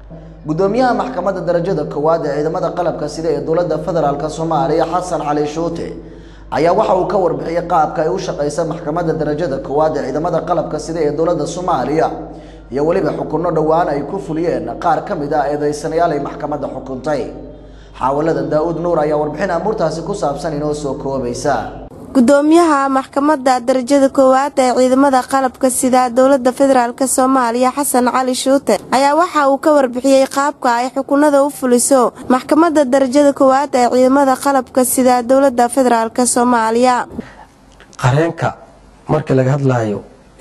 gudoomiyaha maxkamadda darajada koowaad ee ciidamada qalabka sida ee dowladda federaalk soomaaliya xasan cali shuute ayaa waxa uu ka warbixiyey qaabka ay u shaqeysa maxkamadda darajada koowaad ee ciidamada qalabka sida ee dowladda soomaaliya iyo weliba xukunno dhowaan ay ku fuliyeen qaar ka mid ah eedeysanayaal ay maxkamadda xukuntay xaawalada daa-uud nuur ayaa warbixin amuurtaasi ku saabsan inoo soo koobaysa gudoomiyaha maxkamadda darajada koowaad ee ciidamada qalabka sida dowlada federaalk soomaaliya xasan cali shuute ayaa waxa uu ka warbixiyey qaabka ay xukunada u fuliso maxkamadda darajada koowaad ee ciidamada qalabka sida dowlada federaalk soomaaliya qareenka marka laga hadlaayo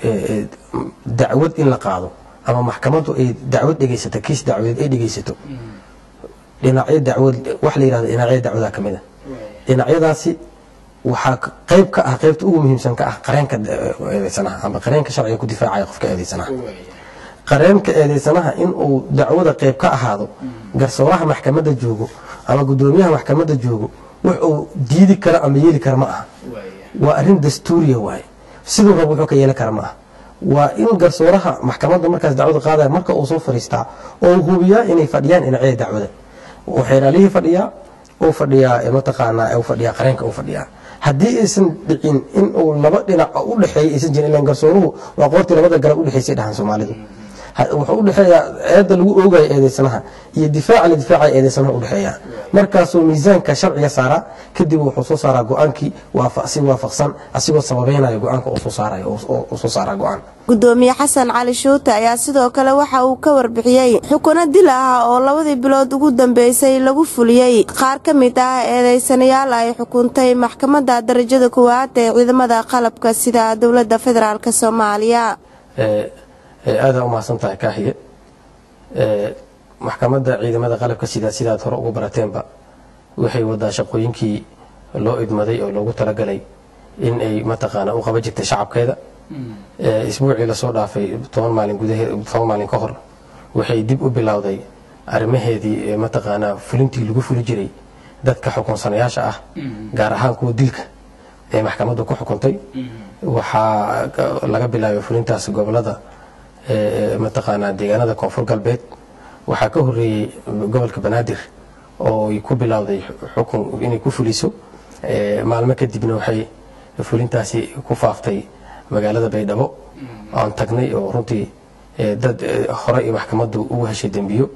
dacwad in la qaado ama maxkamadu ay dacwad dhegaysato kiis dacwadeed ay dhegaysato dhinacyo dacwad wax la yihahdo dhinacyo dacwada ka mid a dhinacyadaasi waxaa qayb ka ah qaybta ugu muhiimsan ka ah qareenka eedeysanaha ama qareenka sharciga ku difaacaya qofka eedeysanaha qareenka eedeysanaha in uu dacwada qayb ka ahaado garsooraha maxkamadda joogo ama gudoomiyaha maxkamadda joogo wax uu diidi karo ama yeeli kara ma aha waa arrin dastuuriya waaye siduu rab wuxuu ka yeeli kara ma aha waa in garsooraha maxkamadda markaas dacwada qaadaya marka uu soo fariistaa oo hubiyaa inay fadhiyaan dhinacyada dacwada xeeraalihii fadhiyaa uu fadhiyaa mataqaanaa fadhiyaa qareenka uu fadhiyaa haddii aysan dhicin in uu laba dhinac u dhexeeya aysan jirin ilan garsooruhu waa qoortii labada garab udhexeysay dhahan soomaalidu wuxuu udhexeeyaa eedda lagu oogayo eedeysanaha iyo difaaca la difaacaya eedeysanaha udhexeeya markaasuu miisaanka sharciga saaraa kadib wuxuu soo saaraa go-aankii si waafaqsan asigoo sababeynaya go-aanka uu soo saarayo uu soo saaraa go-aan gudoomiye xasan cali shuute ayaa sidoo kale waxa uu ka warbixiyey xukuno dil ah oo labadii bilood ugu dambeysay lagu fuliyey qaar ka mid ah eedeysanayaal ay xukuntay maxkamadda darajada koowaad ee ciidamada qalabka sida dowlada federaalk soomaaliya aadaa umahadsan tahay kaahiye maxkamadda ciidamada qalabka sida sidaad hore ugu barateenba waxay wadaa shaqooyinkii loo idmaday oo loogu talagalay in ay mataqaana u qaba jirtay shacabkeeda isbuucii lasoo dhaafay toban maalin gudaheed toban maalin ka hor waxay dib u bilowday arrimaheedii mataqaanaa fulintii lagu fuli jiray dadka xukunsanayaasha ah gaar ahaan kuwa dilka ee maxkamaddu ku xukuntay waxaa laga bilaabay fulintaas gobolada mataqaanaa deegaanada koonfur galbeed waxaa ka horeeyey gobolka banaadir oo ay ku bilowday xukun inay ku fuliso maalmo kadibna waxay fulintaasi ku faaftay magaalada baydhabo aan tagnay oo runtii dad hore iyo maxkamaddu ugu heshay dembiyo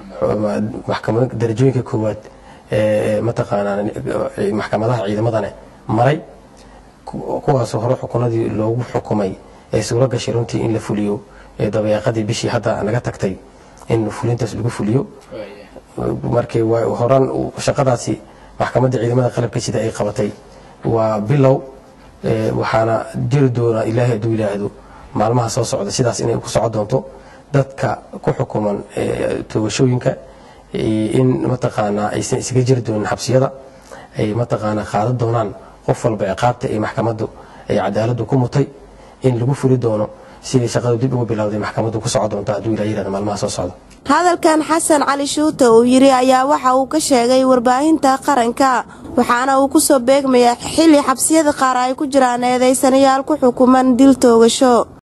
darajooyinka koowaad mataqaanaa maxkamadaha ciidamadane maray kuwaasoo hore xukunadii loogu xukumay ee suuro gashay runtii in la fuliyo dabayaaqadii bishii hadda naga tagtay in fulintaas lagu fuliyo markii horan shaqadaasi maxkamadda ciidamada qalabka sida ay qabatay waa bilow waxaana jiri doona ilaahay hadduu yidhaahdo maalmaha soo socda sidaas inay ku soco doonto dadka ku xukuman toogashooyinka in mataqaanaa aysan isaga jiri doonin xabsiyada ay mataqaanaa qaadan doonaan qof walba ciqaabta ee maxkamaddu ay cadaaladdu ku mutay in lagu fuli doono sidii shaqadu dib ugu bilowday maxkamaddu ku soco doonta hadduu ilaa yirahdo maalmaha soo socda hadalkan xasan cali shuute uu yidhi ayaa waxa uu ka sheegay warbaahinta qaranka waxaana uu kusoo beegmayaa xilli xabsiyada qaar ay ku jiraan eedeysanayaal ku xukuman dil toogasho